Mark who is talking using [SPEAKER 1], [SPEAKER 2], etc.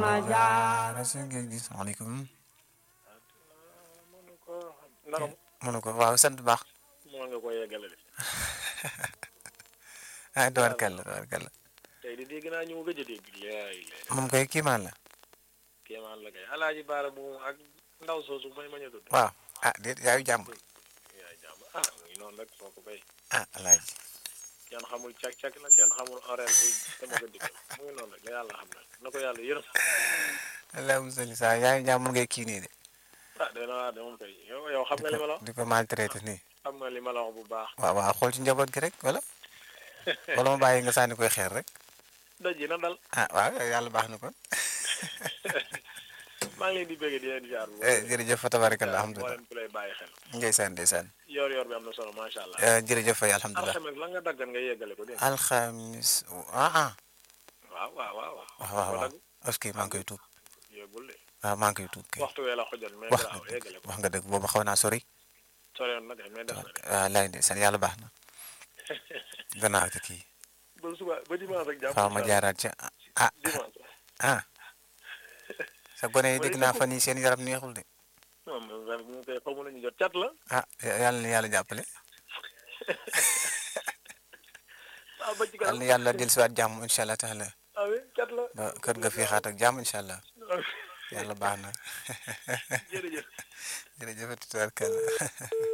[SPEAKER 1] jaara sëñ bi salaamaaleykum
[SPEAKER 2] mënu ko naram
[SPEAKER 1] mënu ko waaw sant bu baax
[SPEAKER 2] moo nga ko yeggale de
[SPEAKER 1] ah tubaarkàlla tubaarkàlla
[SPEAKER 2] tey di dégg naa ñu mu gëj a dégg laay lay
[SPEAKER 1] moom koy kiimaan la
[SPEAKER 2] kéemaan la kay alaaji baara bu ak ndaw soosu may mañ a tudd
[SPEAKER 1] waaw ah déet yaayu jàmm
[SPEAKER 2] yaay jàmm ah mu ngi noonu rek soo ko bay
[SPEAKER 1] ah alaaji
[SPEAKER 2] kenn xamul cag-cag la kenn xamul horaire bi dama ko dikkal mu ngi noonu rek la yàlla xam na na ko yàlla yërëm
[SPEAKER 1] allahumma salli saa yaayu jàmm ngay kii nii de
[SPEAKER 2] ah dana waa de moom kay yow yow xam nga li ma la wax
[SPEAKER 1] di ko maltraité nii
[SPEAKER 2] xam nga li ma la wax bu baax
[SPEAKER 1] waaw waaw xool ci njaboot gi rek wala wala ma bàyyi nga sànni koy xeer rek
[SPEAKER 2] daj yi na dal
[SPEAKER 1] ah waaw yàlla baax na kon
[SPEAKER 2] maa ngi leen di bëgg di leen jaar bu
[SPEAKER 1] Eh, jërëjëf fa tabarakallah alhamdulilah
[SPEAKER 2] mboolem ku lay bàyyi xel
[SPEAKER 1] ndeysaan ndeysaan
[SPEAKER 2] yor yor bi am na solo macha allah
[SPEAKER 1] Eh, jërëjëf fay alhamdulilah
[SPEAKER 2] alxames la nga daggan nga yeggale ko dégg nga
[SPEAKER 1] alxamis ah ah
[SPEAKER 2] waaw waaw waaw
[SPEAKER 1] waaw waaw waaw est-ce que maa ngi koy tuub
[SPEAKER 2] yeggul de
[SPEAKER 1] waaw maa ngi koy tuub kay
[SPEAKER 2] waxtu wee la xojal mais
[SPEAKER 1] wax
[SPEAKER 2] garaaw
[SPEAKER 1] nga
[SPEAKER 2] yeggale
[SPEAKER 1] dëgg
[SPEAKER 2] ko
[SPEAKER 1] wax nga dëgg boobu xaw naa sori
[SPEAKER 2] soriyoon na kay mais def na de
[SPEAKER 1] waaw laay ndeysaan yàlla baax na gannaaw ci kii
[SPEAKER 2] ba suba ba dimanche rek jàpp
[SPEAKER 1] faaw ma jaaraat ca ah
[SPEAKER 2] dimanche
[SPEAKER 1] ah sa gone yi dégg naa fan yi seen yaram neexul de
[SPEAKER 2] non mais ren mu koy xamu nañu jot cat la
[SPEAKER 1] ah yàlla na yàlla jàppale
[SPEAKER 2] ah ba ci
[SPEAKER 1] yàlla
[SPEAKER 2] kanam
[SPEAKER 1] na yàlla dellusiwaat jàmm incha allah taala
[SPEAKER 2] ah oui cat la
[SPEAKER 1] ba kër nga fi xaat ak jàmm incha allah yàlla baax na
[SPEAKER 2] jërëjëf
[SPEAKER 1] jërëjëf tubaarkalla